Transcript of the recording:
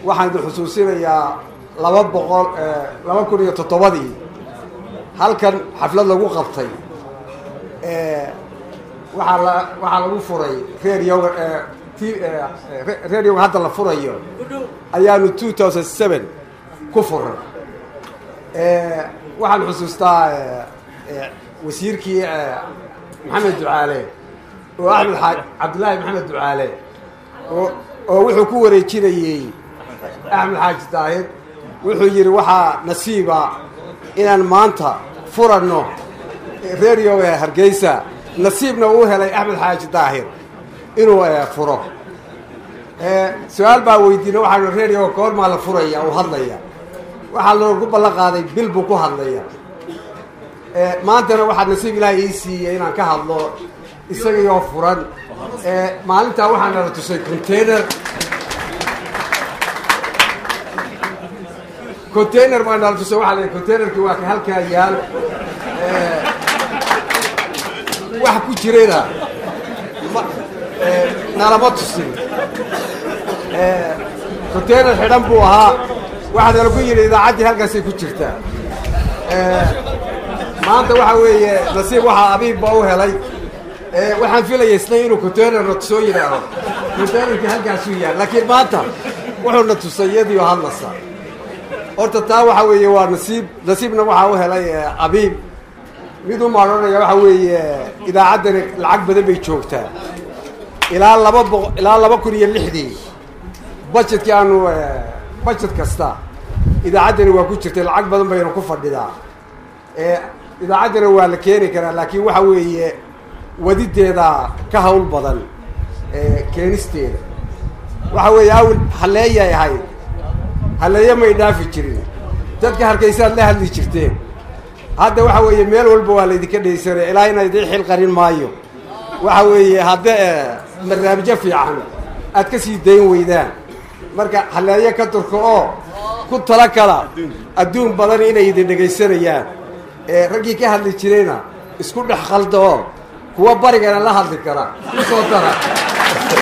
waxaan idin xusuusinayaa laba boqol laba kun iyo toddobadii halkan xaflad lagu qabtay waxaa la waxaa lagu furay radioga t radioga hadda la furayo ayaanu two thousand seven ku furay waxaan xusuustaa wasiirkii maxamed ducaale oo axmed xaa cabdillaahi maxamed ducaale oo oo wuxuu ku wareejinayey axmed xaaji daahir wuxuu yidhi waxaa nasiiba inaan maanta furanno radio hargeysa nasiibna uu helay axmed xaaji daahir inuu furo su-aal baa weydiina waxaa radioga goormaa la furaya uu hadlaya waxaa loogu ballan qaaday bil buu ku hadlaya maantana waxaa nasiib ilaahay ii siiyey inaan ka hadlo isagaioo furan maalintaa waxaa nala tusay container container baa nala tusay waxaa la containerki waa ka halkaa yaal wax ku jirayna nalama tusin container xidhan buu ahaa waxaa nalagu yidhi idaacaddii halkaasay ku jirtaa maanta waxa weeye nasiib waxaa abiib ba u helay waxaan filaya isna inuu containerna soo yidhaaho containerkii halkaasuu yaal laakiin maanta wuxuuna tusay iyadiio hadlasa horta taa waxa weeye waa nasiib nasiibna waxaa u helay abiib mid u maadhanaya waxa weeye idaacaddani lacag badan bay joogtaa ilaa laba boq ilaa laba kun iyo lixdii budgetkii aanu budget kasta idaacaddani waa ku jirtay lacag badan baynu ku fadhidaa idaacaddana waa la keeni karaa laakiin waxa weeye wadideeda ka hawl badan keenisteeda waxa weeye awel halleeyay ahayd halleeyo may dhaafi jirin dadka hargeysaad la hadli jirteen hadda waxa weeye meel walba waa laydinka dhaysanaya ilaa ina idiin xil qarin maayo waxa weeye hadda barnaamijyo fiican aad ka sii dayn weydaan marka halleeyo ka durka oo ku tala kala adduun badan inay idin dhegaysanayaan raggii ka hadli jirayna isku dhex qalda oo kuwa barigana la hadli kara kusoo dara